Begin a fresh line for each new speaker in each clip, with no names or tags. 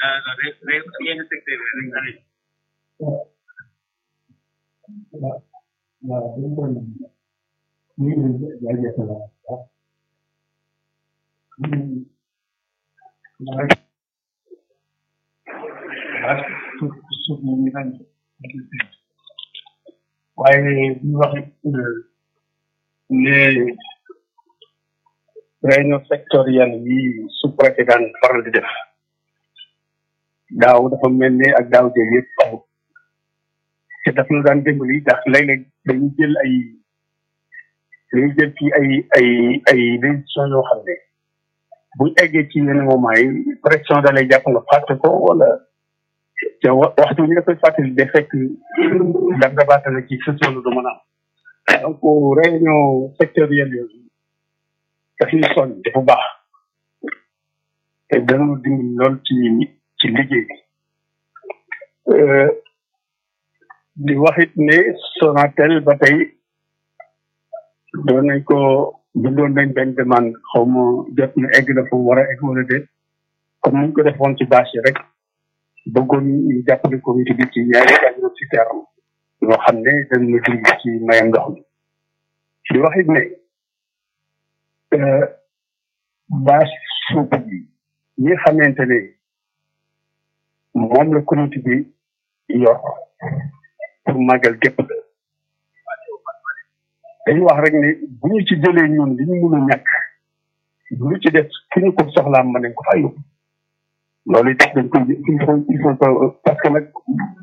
yenn secteur yi rek dañuy
waaw waaw dañu doon ñu ngi leen di jaajëfal waaw suuf suuf moom ñu naan waaye ñu wax ne réunion sectorielle yi sous préfet daan faral di def daaw dafa mel ne ak daaw jéeg yëpp aw te daf ñu daan dimbali ndax léeg-léeg dañuy jël ay dañuy jël ci ay ay ay décision yoo xam ne buñ eggee ci yenn moment yi pression da lay jàpp nga fàtte ko wala te waxtu ñu la koy fàttali de fekk da nga baatale ci session du mën a am donc réunion sectorielle yooyu daf ñuy sonn dafa baax te dana dimbali lool ci ci liggéey bi di waxit ne Sonatel ba tey doon nañ ko bindoon nañ benn demande xaw ma jot na egg na fu mu war a egg wala déet comme ni ñu ko defoon ci bâche yi rek bëggoon ñu jàppale comité bi ci ñaari agro citerne yoo xam ne dañ na dimbali ci mayam ndox mi di waxit ne bâche suuf bi ñi xamante ne moom la comité bi yor pour màggal gépp la dañu wax rek ne bu ñu ci jëlee ñun li ñu mun a ñàkk bu ñu ci def fu ñu ko soxlaa mën nañ ko fay yóbbu loolu it dañ koy il faut il faut que parce que nag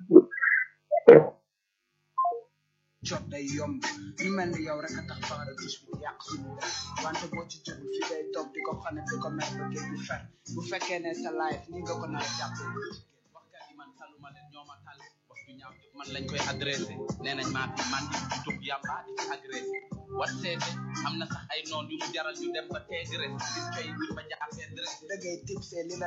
jot day yomb ñu mel ni yow rek a tax faara gis mu yàq suñu def wante boo ci jot fi day toog di ko xane di ko mer ba génn fer bu fekkee ne sa life ni nga ko nar a jàppee
waxkat yi man taluma leen ñoo ma tal wax ju ñaaw man lañ koy adressé nee nañ maa fi man di tux yàmba di ci agressé wat seete am na sax ay noon yu mu jaral ñu dem ba teegres di coy buñ ma jàppee dressé
dëggay tipsee li la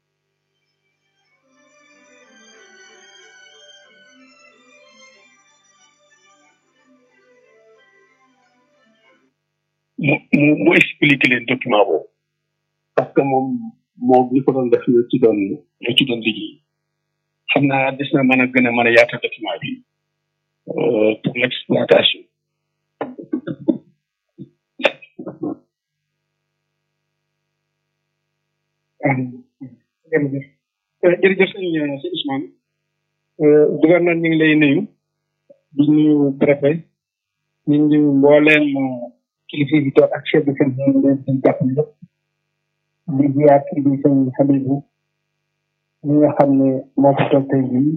mu mu mu expliqué leen document boobu parce que moom moo ñu ko doon def ñu ci doon ñu ci doon liggéey xam naa des na mën a gën a mën a yaatal document bi pour l' exploitation jërëjëf jërëjëf sëñ sëñ Ousmane gouverneur ñu ngi lay nuyu di nuyu préfet ñu ngi mbooleem kilifa yi toog ak chef de service yi leen seen jàpp lépp di ziar kii di sëñ Habibou ñi nga xam ne moo ko toog tey jii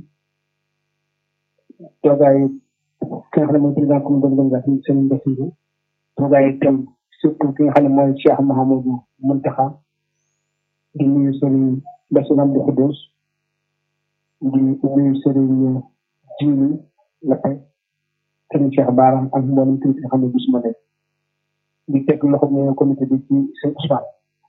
toogaay ki nga xam ne mooy président comité d'organisation sëñ Bassirou toogaay itam surtout ki nga xam ne mooy Cheikh Mouhamadou Mountakha di nuyu sëriñ Bassirou Abdou Khoudoss di nuyu sëriñ Djili Lappé sëriñ Cheikh Baram ak mboolem kilifa nga xam ne gisuma leen di teg loxo mu comité bi ci seen Ousmane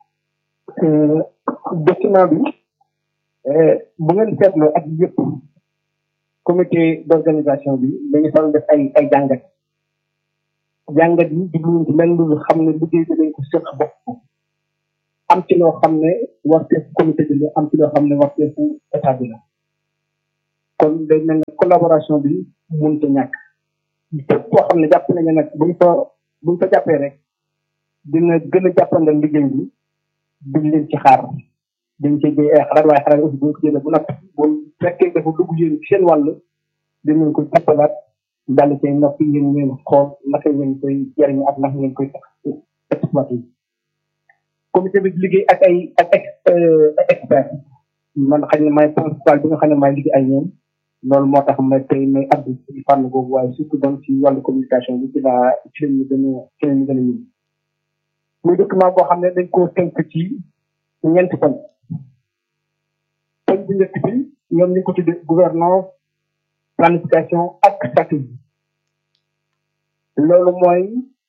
document bi bu ngeen seetloo ak yëpp comité d'organisation bi dañu faral def ay ay jàngat jàngat yi jubluwuñ ci lenn lu xam ne liggéey bi dañ ko seq bopp am ci loo xam ne warteefu comité bi la am ci loo xam ne warteefu état bi la kon day mel ne collaboration bi mënut a ñàkk képp koo xam ne jàpp nañu nag buñ fa buñ fa jàppee rek dina gën a jàppandal liggéey bi duñ leen ci xaar dañ ci jëy ay xalaat waaye xalaat aussi buñ ko jëlee bu nag bu fekkee dafa dugg yéen ci seen wàll dinañ ko jàppalaat dal ci noppi yéen ngeen xool naka ngeen koy jariñ ak naka ngeen koy exploité comité bi liggéey ak ay ak ex expert man xëy na may principal bi nga xam ne may liggéey ay ñoom loolu moo tax ma tey may addu ci fànn boobu waaye surtout donc ci wàllu communication bi ci laa ci lañu gën a ci lañu gën a ñëw muy document boo xam ne dañ koo tënk ci ñeenti poñ poñ bu njëkk bi ñoom ñu ko tuddee gouvernance planification ak stratégie loolu mooy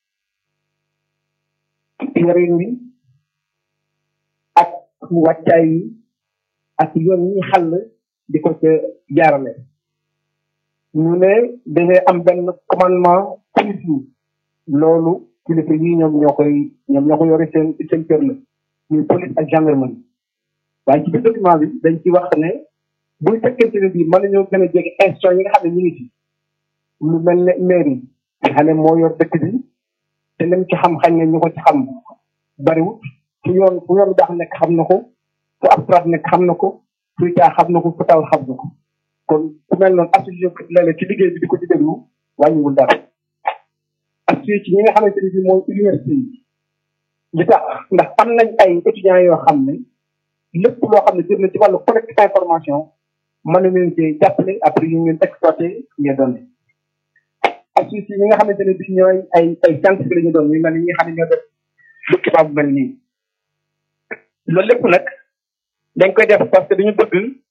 yorin wi ak wàccaay wi ak yoon yi xàll di ko ca jaarale ñu ne dafay am benn commandement police loolu kilifa yi ñoom ñoo koy ñoom ñoo ko yore seen seen kër la ñuy police ak gendarmerie waaye ci biir document bi dañ ci wax ne buy fekkente ne bii mën nañoo gën a jege institution yi nga xam ne ñu ngi ci lu mel ne mairie nga xam ne moo yor dëkk bi te lim ci xam xañ ne ñu ko ci xam bariwut fu yoon fu yoon daax nekk xam na ko fu abstrat nekk xam na ko fu caa xam na ko fu taw xam na ko kon ku mel noonu associé ko léeg-léeg ci liggéey bi di ko ci déglu wàññiwul dara associé ci ñi nga xamante ne bii mooy université yi li tax ndax am nañ ay étudiants yoo xam ne lépp loo xam ne jëm na ci wàllu collecte information mën na leen cee jàppale après ñu ngeen exploité les données associé ci ñi nga xamante ne bii ñooy ay ay scientifique la ñu doon ñu mel ni ñi nga xam ne ñoo def document bu mel nii loolu lépp nag dañ koy def parce que dañu bëgg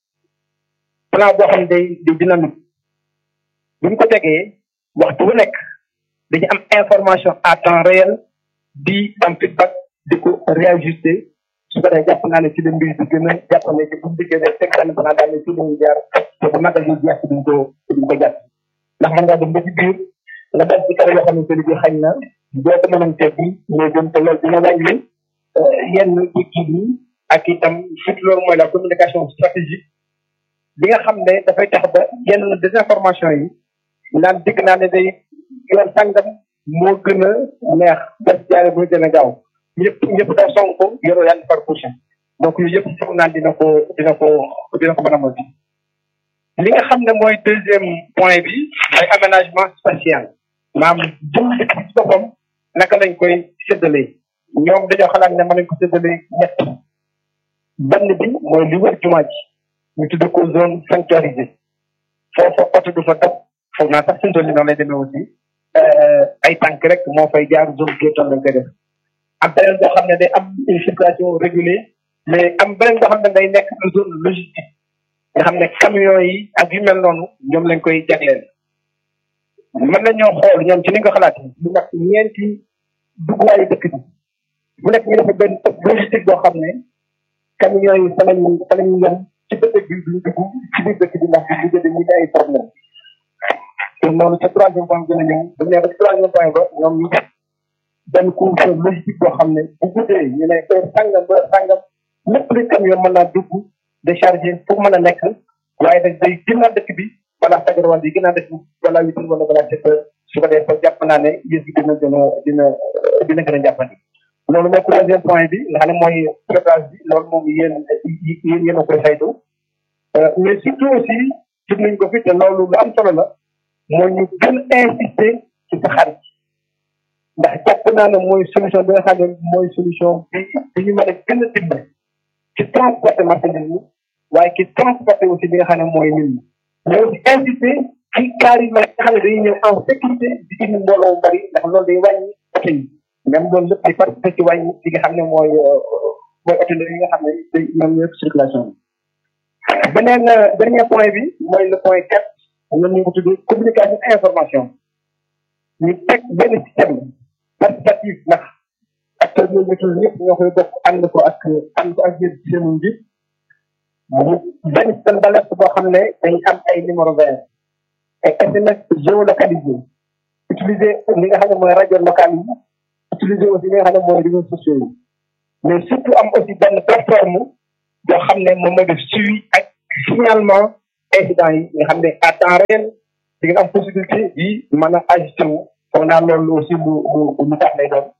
plan boo xam ne day day dynamique bu ñu ko tegee waxtu bu nekk dañu am information à temps réel di am feedback di ko réajusté su ko defee jàpp naa ne ci la mbir bi gën a jàpp ne ci bu ñu dikkee rek teg benn plan daal ne ci la ñuy jaar te bu magal ñu jeex duñ ko duñ ko jàpp ndax mën ngaa dem ba ci biir nga dal ci kare yoo xamante ne bii xañ na boo ko mënoon teg bi mais gën te loolu dina wàññi yenn kii bi ak itam surtout loolu mooy la communication stratégique bi nga xam ne dafay tax ba yenn désinformation yi naan dégg naa ne day yoon sàngam moo gën a neex def jaare bu gën a gaaw ñëpp ñëpp daw song ko yoroo yàlla par prochain donc yooyu yëpp foog naan dina ko dina ko dina ko mën a mosi li nga xam ne mooy deuxième point bi mooy aménagement spatial maanaam jëm dëkk bi ci boppam naka lañ koy séddalee ñoom dañoo xalaat ne mën nañ ko séddalee ñett benn bi mooy li wër jumaa ji ñu tudd ko zone sanctuarisée foofa oto du fa dab foog naa sax suñu noonu lay demee aussi ay tànk rek moo fay jaar zone piétonne lañ koy def am beneen boo xam ne day am une circulation régulée mais am beneen boo xam ne day nekk une zone logistique nga xam ne camion yi ak yu mel noonu ñoom lañ koy jagleel mën nañoo xool ñoom ci ni nga ko xalaatee ñu nekk ñeenti dugguwaayu dëkk bi bu nekk ñu def benn logistique boo xam ne camion yi fa lañu fa lañu yem ci dëkk bi duñ dugg ci biir dëkk bi ndax bu ñu dañuy ay problème te noonu ca troisième point gën a ñëw bu ñu ba ci troisième point ba ñoom ñu def benn couvre logistique boo xam ne bu guddee ñu ne heure sàngam ba sàngam lépp luy camion mën naa dugg décharger pour mën a nekk waaye nag day gënnaat dëkk bi balaa fajar wala di gënnaat dëkk bi balaa huit heures wala balaa sept heures su ko defee jàpp naa ne yées gi dina dina dina dina gën a jàppandi loolu mooy troisième point bi nga xam ne mooy préparage bi loolu moom yéen yéen yéen a koy saytu mais surtout aussi gis nañ ko fi te loolu lu am solo la mooy ñu gën a insister ci sa xarit ndax jàpp naa ne mooy solution bi nga xam ne mooy solution bi bi ñu mën a gën a dimbali ci transporter marchandise yi waaye ci transporter aussi bi nga xam ne mooy nit ñi mais aussi insister ci kaar yi nga xam ne dañuy ñëw en sécurité di indi mbooloo mu bari ndax loolu day wàññi oto yi même loolu lépp di participer ci wàññi li nga xam ne mooy mooy oto yi nga xam ne day ñoom ñëpp circulation bi beneen dernier point bi mooy le point quatre ñoom ñu ko tuddee communication information ñu teg benn système participatif ndax acteurs yooyu ñu tudd ñëpp ñoo koy bokk ànd ko ak ànd ko ak yéen ci seen njiit benn système d'alerte boo xam ne dañ am ay numéro vert ay SMS géolocalisé utiliser li nga xam ne mooy rajo locale yi utiliser aussi li nga xam ne mooy réseaux sociaux yi mais surtout am aussi benn plateforme boo xam ne moom mooy def suivi ak signalement incident yi nga xam ne à temps réel di nga am possibilité yi mën a ajusté wu foog naa loolu aussi lu lu lu tax lay doon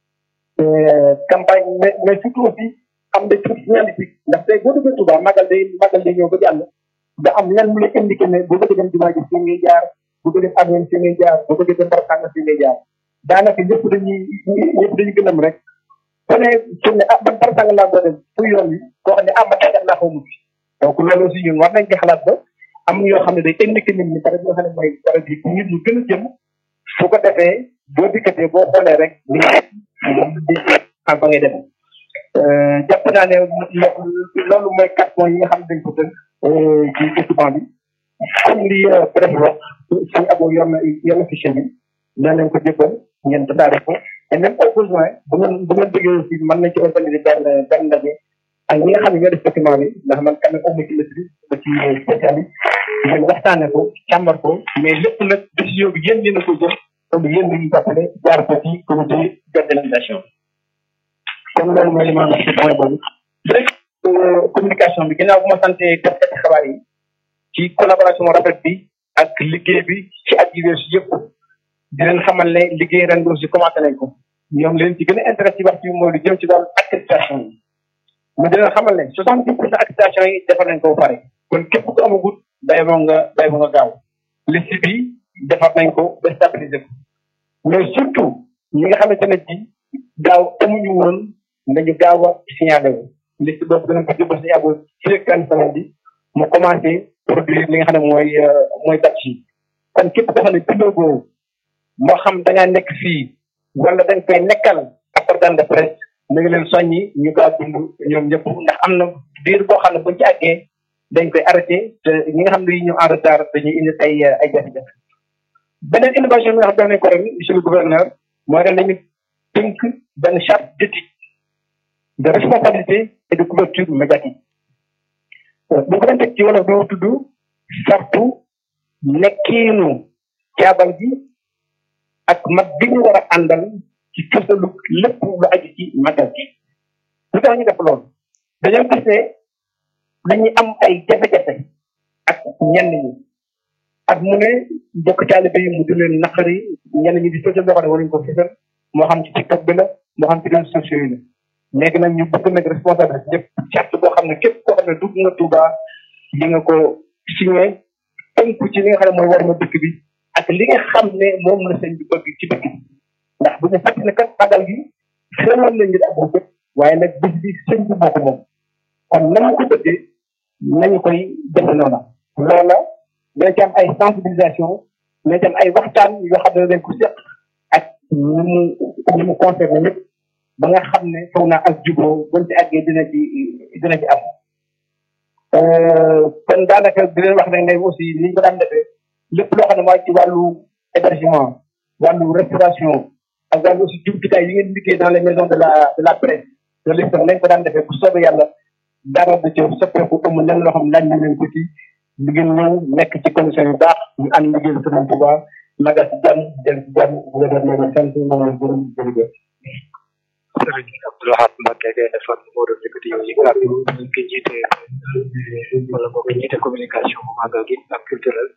campagne mais mais surtout aussi am des trucs signalétiques ndax tey boo duggee Touba magal day magal day ñëw ba jàll da am lenn mu lay indiqué ne boo bëggee dem jumaa ji fii ngay jaar boo bëggee dem avion fii ngay jaar boo bëggee dem barasanga fii ngay jaar daanaka ñëpp dañuy ñëpp dañuy gënam rek ku ne su ne ah man barasanga laa boo dem fu yoon wi koo xam ne ah man tàggat laa xaw fi donc loolu aussi ñun war nañ ci xalaat ba am yoo xam ne day indiqué nit ñi pare bi nga xam ne mooy pare bi nit ñu gën a jëm su ko defee boo dikkatee boo xoolee rek li moom di am fa ngay dem jàpp naa ne loolu mooy quatre points yi nga xam ne dañ ko tënk ci document bi comme li préfet wax suñu abo yor na yor na fichier bi nee nañ ko jébbal ngeen tasaare ko et même au besoin bu ngeen bu ngeen bëggee aussi mën nañ ci organiser benn benn ndaje ak ñi nga xam ne ñoo def document bi ndax man quand même amu ci maîtrise ba ci spécialiste ngeen waxtaane ko càmbar ko mais lépp nag décision bi yéen yéen a ko jël donc yéen dañuy jàppale jaar ko ci comité d'organisation kon loolu mooy li ma wax ci point boobu communication bi ginnaaw bu ma sante taskati xabaar yi ci collaboration rafet bi ak liggéey bi ci at yi weesu yëpp di leen xamal ne liggéey ren bi aussi commencé nañ ko ñoom leen ci gën a intéressé ci waxtu bi mooy lu jëm ci wàllu accréditation yi mu di leen xamal ne soixante dix pour cent accréditation yi defar nañ ko ba pare kon képp ku amagut bay boo nga bay boo nga gaaw liste bi defar nañ ko ba stabiliser ko mais surtout ñi nga xamante ne ci daaw amuñu woon nañu gaaw a signalé wu liste boobu danañ ko jubal si yàggul ci rek kan semaine bi mu commencé produire li nga xam ne mooy mooy date yi kon képp koo xam ne bindoo boobu moo xam da ngaa nekk fii wala da nga koy nekkal ak organe de presse na nga leen soññi ñu gaaw dund ñoom ñëpp ndax am na diir boo xam ne buñ ci àggee dañ koy arrêté te ñi nga xam ne ñu en retard dañuy indi ay ay jafe-jafe beneen innovation bi nga xam ne nañ ko ren monsieur le gouverneur mooy ren dañu tënk benn charte d'éthique de responsabilité et de couverture médiatique bu ko doon teg ci wolof doo tudd sartu nekkiinu caabal gi ak mat bi ñu war a àndal ci fësalu lépp lu aju ci magal gi lu tax ñu def loolu dañoo gis ne dañuy am ay jafe-jafe ak ñenn ñi ak mu ne bokk taalibe yi mu di leen naqari ñenn ñi di fësal loo xam ne waruñu ko fësal moo xam ci TikTok bi la moo xam ci réseaux sociaux yi la léegi nag ñu bëgg nag responsabilité ñëpp charte boo xam ne képp koo xam ne dugg nga Touba li nga ko signé tënku ci li nga xam ne mooy war na dëkk bi ak li nga xam ne moom la sëñ bi bëgg ci dëkk bi ndax bu ñu fàtte ne kat magal gi xewoon nañ ñu ak bëgg waaye nag bis bi sëñ bi moo ko moom kon nañu ko bëggee nañu koy defe noonu loola dina ci am ay sensibilisation dina ci am ay waxtaan yoo xam ne dañ ko seq ak ñu mu ñu mu concerné ñëpp ba nga xam ne foog naa ak juboo buñ ci àggee dina ci dina ci am kon daanaka di leen wax rek ne aussi ni ñu ko daan defee lépp loo xam ne mooy ci wàllu hébergement wàllu restauration ak wàllu aussi jumtukaay yi ngeen liggéey dans les maisons de la de la presse loolu lépp nañ ko daan defee bu soobee yàlla dara da ci soppeeku amul lenn loo xam ne laaj nañ leen ko ci di ngeen ñëw nekk ci condition yu baax ñu ànd liggéey Sëriñ Tuuba maga si jàmm jël si jàmm gouvernement sant moom la gërëm jërëjëf
sëriñ Abdoulahat Mbacke Gaynde Fatma moo doon yëkkati yow yi kàddu ñu ki jiite wala boo ko jiite communication bu màggal gi ak culturel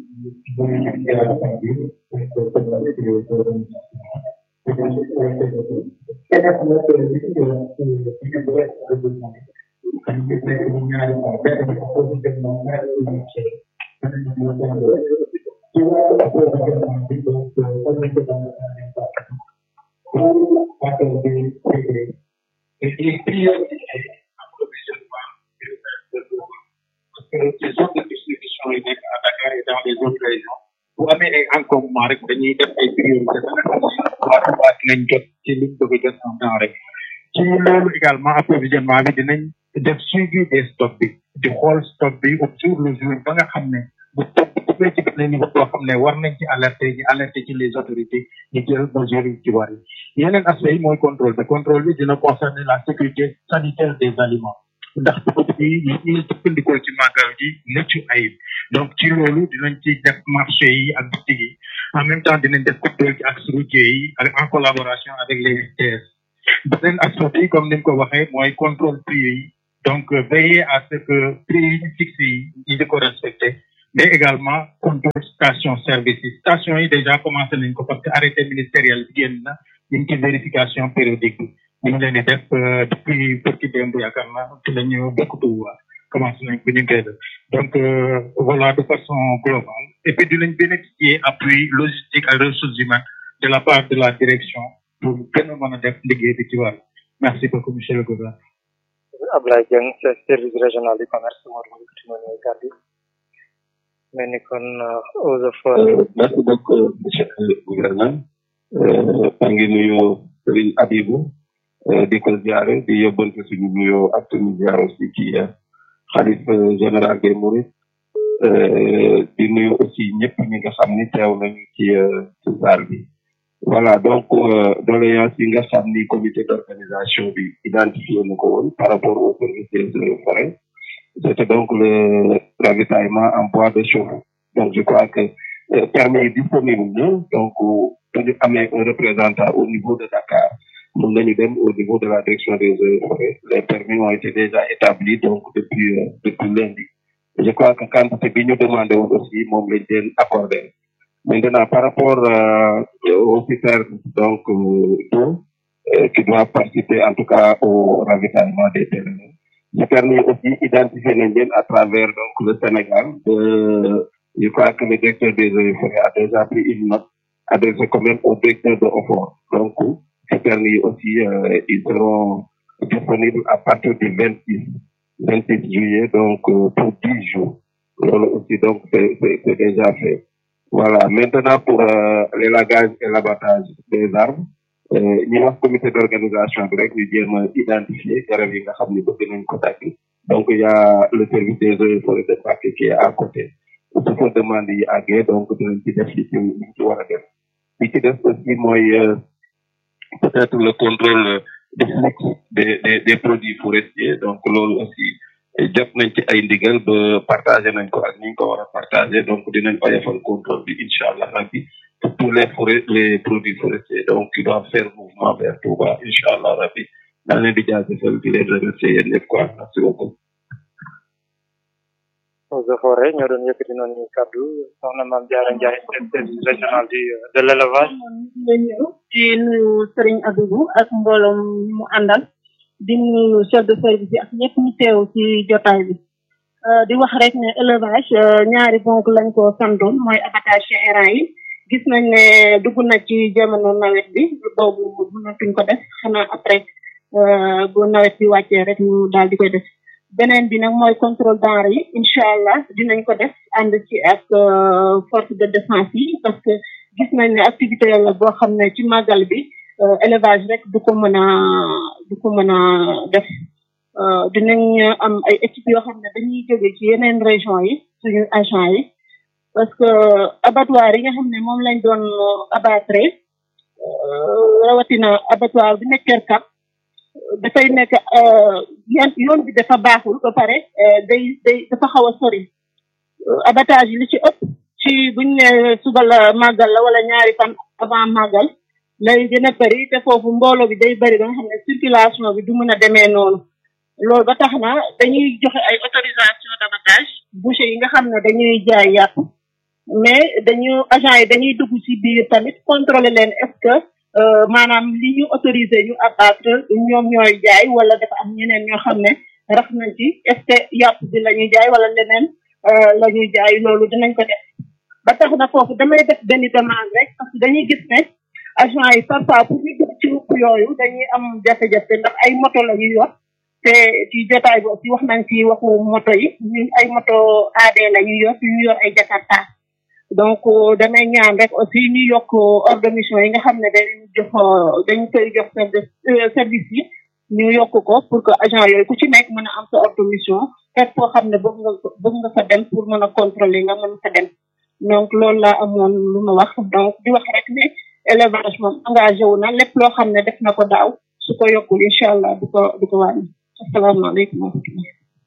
les zones de distribution yi nekk à Dakar et dans les autres régions bu amee ay encombrement rek dañuy def ay priorité ba nga xam ne waa Touba dinañ jot ci liñ bëgg a jot en temps rek ci loolu également approvisionnement bi dinañ def suivi des stocks bi di xool stock bi au jour le jour ba nga xam ne bu topp bu ci benn niveau boo xam ne war nañ ci alerter ñu alerter ci les autorités ñu jël mesures yi ci war yi yeneen aspect yi mooy contrôle bi contrôle bi dina concerner la sécurité sanitaire des aliments ndax produit yi yi ñuy jëfandikoo ci màggal gi mucc ayib donc ci loolu dinañ ci def marché yi ak boutique yi en même temps dinañ def contrôle ci axe routier yi ak en collaboration avec les STS beneen aspect bi comme ni mu ko waxee mooy contrôle prix yi donc veiller à ce que prix yi ñu fixé yi ñu di ko respecté mais également contrôle station service yi station yi déjà commencé nañ ko parce que arrêté ministériel bi génn na ñu ngi ci vérification périodique bi ñu ngi leen di def depuis përki démb yaakaar naa ci la ñu bokk tuuba commencé nañ ko ñu ngi koy def donc voilà de façon globale et puis dinañ bénéficier appui logistique ak ressources humaines de la part de la direction pour gën a mën a def liggéey bi ci wàll merci beaucoup monsieur le gouverneur
Ablaye Dieng service régional du commerce moo doon yëkkati noonu ay kàddu mais ni kon aux efforts
merci beaucoup monsieur le gouverneur maa ngi nuyu Serigne Abibou di ko ziare di yóbbante suñu nuyoo ak suñu ziare aussi ci xalif général des Mourides di nuyu aussi ñëpp ñi nga xam ni teew nañu ci ci saal bi voilà donc doléance yi nga xam ni comité d'organisation bi identifié na ko woon par rapport au service des eaux et forêts c'était donc le ravitaillement en bois de chauffe donc je crois que permis disponible na donc dañu amee un représentant au niveau de Dakar mun nañu dem au niveau de la direction des eaux et forêts les permis ont été déjà établis donc depuis euh, depuis lundi je crois que quantité bi ñu demandé woon aussi moom lañ leen accordé maintenant par rapport euh, aux citernes donc euh, d'eau euh, qui doivent participer en tout cas au ravitaillement des terrains citernes yi aussi identifié nañ leen à travers donc le Sénégal euh, je crois que le directeur des eaux et forêts a déjà pris une note adressée quand même au directeur de OFOR donc citernes yi aussi euh, ils seront disponibles à partir du 26 26 juillet donc euh, pour 10 jours loolu aussi donc c'est c'est c'est déjà fait voilà maintenant pour euh, l'élagage et l'abattage des arbres euh, ñi wax comité d'organisation bi rek ñu jéem a identifier garab yi nga xam ne bëgg nañ ko dagg donc il y a le service des eaux et forêts de Mbacké qui est à côté su ko demande yi àggee donc dinañ ci def li ci li ci war a def li ci def aussi mooy euh, peut-être le contrôle des flux des des des produits forestiers donc loolu aussi jot nañ ci ay ndigal ba partagé nañ ko ak ni ñu ko war a partagé donc dinañ ko defal contrôle bi incha allah rabbi pour tous les forêts les produits forestiers donc qui doivent faire mouvement vers Touba incha allah rabbi daa leen di jaajëfal di leen remercier yéen ñëpp quoi merci beaucoup.
eaux et forêts ñoo doon yëkkati noonu ñu kàddu soxna Mame Diarra Ndiaye directrice régionale du de l'élevage
nga ñëw di nuyu Serigne Abibou ak mbooloom mu àndal di nuyu chef de service yi ak ñëpp ñu teew ci jotaay bi Euh, di wax rek ne élevage euh, ñaari bonk lañ ko sandoon mooy abattage chez errant yi gis nañ ne dugg na ci jamono nawet bi boobu mënatuñ ko def xanaa après euh, bu nawet bi wàccee rek ñu daal di koy def beneen bi nag mooy contrôle denrée yi incha allah dinañ ko def ànd ci ak euh, force de défense yi parce que gis nañ ne activité la boo xam ne ci màggal bi euh, élevage rek du ko mën a du ko mën a def euh, dinañ am ay équipes yoo xam ne dañuy jóge ci yeneen région yi suñu agent yi parce que abattoir yi nga xam ne moom lañ doon abattre euh, rawatina abattoir bi nekk Keur Kap dafay nekk euh, yoon yoon bi dafa baaxul ba pare euh, day day dafa xaw a sori Euh, abattage yi li ci ëpp ci buñ ne suba la màggal la wala ñaari fan avant màggal lay gën a bëri te foofu mbooloo bi day bëri ba nga xam ne circulation bi du mën a demee noonu loolu ba tax na dañuy joxe ay autorisation d'abattage boucher yi nga xam ne dañuy jaay yàpp mais dañu agent yi dañuy dugg ci biir tamit contrôler leen est-ce que euh, maanaam li ñu autorisé ñu abattre ñoom ñooy jaay wala dafa am ñeneen ñoo xam ne rax nañ ci est-ce que yàpp bi la ñuy jaay wala leneen euh, la ñuy jaay loolu dinañ ko def ba tax na foofu damay def benn demande rek parce que dañuy gis ne agent yi parfois pour ñu dugg ci ruq yooyu dañuy am jafe-jafe ndax ay moto la ñuy yor te ci jotaay bi aussi wax nañ ci waxu moto yi ñu ay moto AD la ñuy yor ñu yor ay Jakarta donc euh, damay ñaan rek aussi ñu yokk ordre de mission yi nga xam ne dañ jox dañ koy jox service euh, service yi ñu yokk ko pour que agent yooyu ku ci nekk mën a am sa ordre de mission fekk foo xam ne bëgg nga bëgg nga fa dem pour mën a contrôler nga mën fa dem donc loolu laa amoon lu ma wax donc di wax rek ne élevage moom engagé wu na lépp loo xam ne def na ko daaw su ko yokkul incha allah du ko du ko wàññi asalaamaaleykum wa rahmatulah.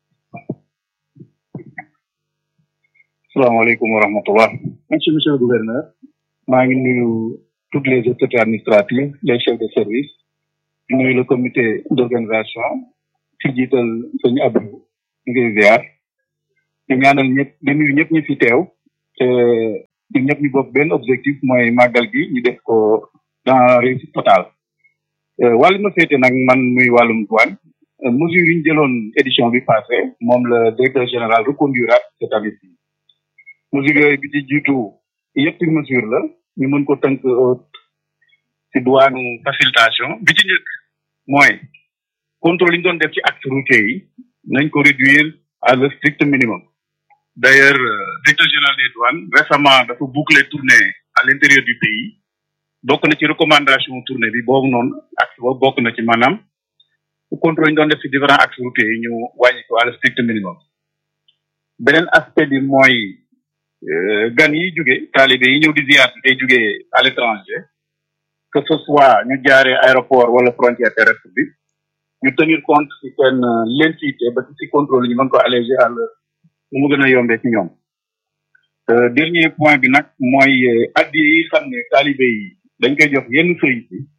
salaamaaleykum wa rahmatullah merci monsieur le gouverneur maa ngi nuyu toutes les autorités administratives les chefs de service di nuyu le comité d'organisation ci jiital sëñ Abdou ngi ziar di ñaanal ñëpp di nuyu ñëpp ñi fi teew te ñun ñëpp ñu bokk benn objectif mooy màggal gi ñu def ko dans réussite totale wàllu ma féete nag man muy wàllum douane mesure yi ñu jëloon édition bi passé moom le directeur général reconduiraat cette année ci mesure yooyu bi ci jiitu yetti mesure la ñu mën ko tënk ci douane facilitation bi ci njëkk mooy contrôle yi ñu doon def ci acte routier yi nañ ko réduire à le strict minimum d'ailleurs directeur général des douanes récemment dafa boucler tournée à l'intérieur du pays bokk na ci recommandation tournée bi boobu noonu axe boobu bokk na ci maanaam contrôle yi ñu doon def ci différents axes routiers yi ñu wàññi ko à le strict minimum beneen aspect bi mooy gan yi jóge taalibe yi ñëw di ziar day jóge à l'étranger que ce soit ñu jaaree aéroport wala frontière terrestre bi ñu tenir compte ci seen lentité ba ci contrôle ñu mën ko alléger à l'heure nu mu gën a yombee ci ñoom dernier point bi nag mooy addi yi xam ne taalibe yi dañ koy jox yenn sëriñ si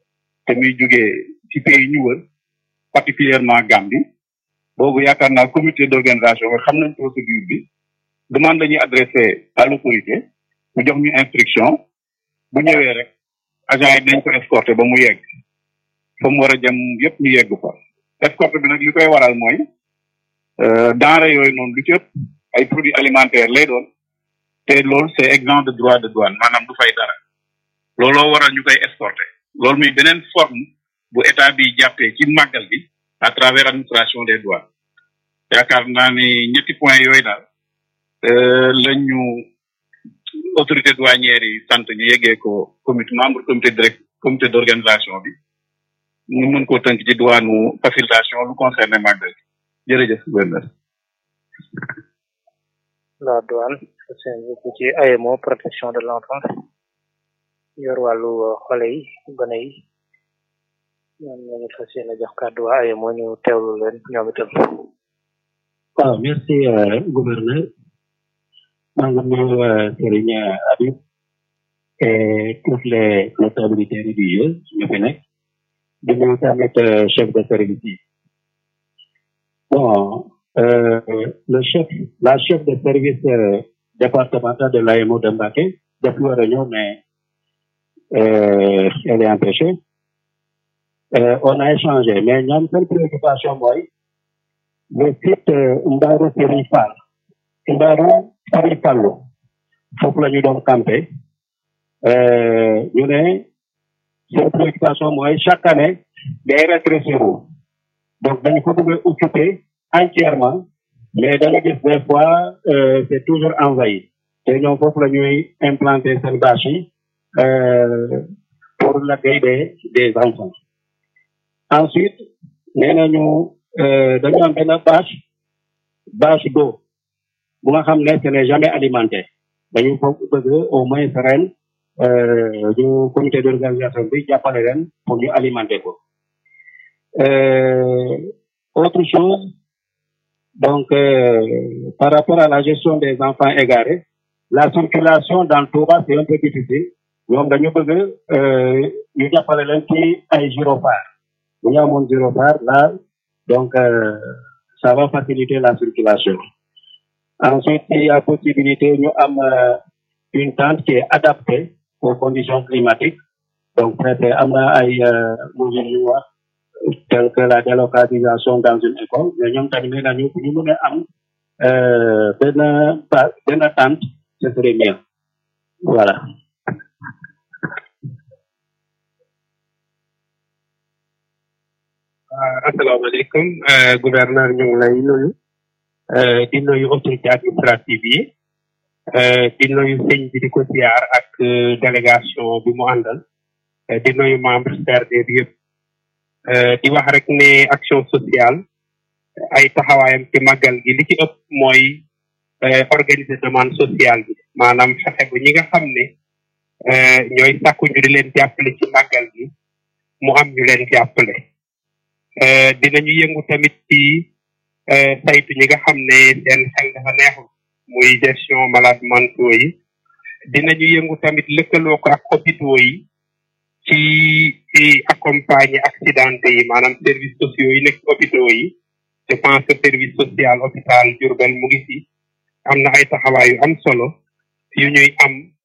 te muy jugee ci pays ñu wër particulièrement Gambie boobu yaakaar naa comité d'organisation bi xam nañ procédure bi demande la ñuy adressé à l'autorité mu jox ñu instruction bu ñëwee rek agent yi dañ ko escorté ba mu yegg fa mu war a jëm yëpp ñu yegg fa escorte bi nag li koy waral mooy denrée yooyu noonu lu ci ëpp ay produits alimentaires lay doon te loolu c'est exempt de droit de douane maanaam du fay dara looloo waral ñu koy escorté loolu muy beneen forme bu état bi jàppee ci màggal bi à travers administration des douanes yaakaar naa ni ñetti point yooyu daal lañ ñu autorité douanière yi sant ñu yeggee ko comité membre comité direct comité d'organisation bi ñu mën koo tënk ci douane facilitation lu concerné màggal bi jërëjëf gouverneur
la douane seen yëpp ci AMO protection de l'enfance yor wàllu xale yi gone yi ñoom lañu fas yéene jox kàddu waa AMO ñu teewlu leen ñoom itam
waaw merci gouverneur maa ngi nuyu Serigne Habib et toutes les notabilités religieuses ñu fi nekk di nuyu tamit chef de service yi bon euh, le chef la chef de service euh, départemental de l'AMO de Mbacké depuis war a ñëw mais euh, elle est empêchée euh, on a échangé mais ñoom seen préoccupation mooy le site Mbaro Serigne Fall Mbaro Serigne Fallu foofu la ñu doon campé ñu ne seen préoccupation mooy chaque année day rétrécir donc dañu ko bëgg a occuper entièrement mais dañu gis des fois euh, c'est toujours envahi te ñoom foofu la ñuy implanter seen bâche yi euh, pour l'accueil des des enfants ensuite nee nañu dañu am benn bâche bâche d'eau bu nga xam ne ce n'est jamais alimenté dañu ko bëgg au moins ren ñu comité d'organisation bi jàppale leen pour ñu alimenter ko Euh, autre chose, donc euh, par rapport à la gestion des enfants égarés, la circulation dans Touba c'est un peu difficile. ñoom dañu bëgg ñu jàppale leen ci ay gyrophares bu ñu amoon gyrophare là donc euh, ça va faciliter la circulation. Ensuite, il y a possibilité ñu am une tente qui est adaptée aux conditions climatiques donc peut-être am na ay mesures yu wax tel que la délocalisation dans une école mais ñoom tamit nee nañu bu ñu mën a am benn ba benn tente ce serait mieux voilà.
asalaamaaleykum gouverneur ñu ngi lay nuyu di nuyu autorité administrative yi di nuyu sëñ bi di ko siyaar ak délégation bi mu àndal di nuyu membre CRD bi yëpp di wax rek ne action sociale ay taxawaayam ci màggal gi li ci ëpp mooy organiser demande sociale bi maanaam fexe ba ñi nga xam ne ñooy sàkku ñu di leen jàppale ci màggal gi mu am ñu leen jàppale dinañu yëngu tamit ci saytu ñi nga xam ne seen xel dafa neexul muy gestion malade mentaux yi dinañu yëngu tamit lëkkaloo ko ak hôpitaux yi ci ci accompagner accidenté yi maanaam services sociaux yi nekk hôpitaux yi je pense que service social hôpital Diourbel mu ngi fi am na ay taxawaay yu am solo yu ñuy am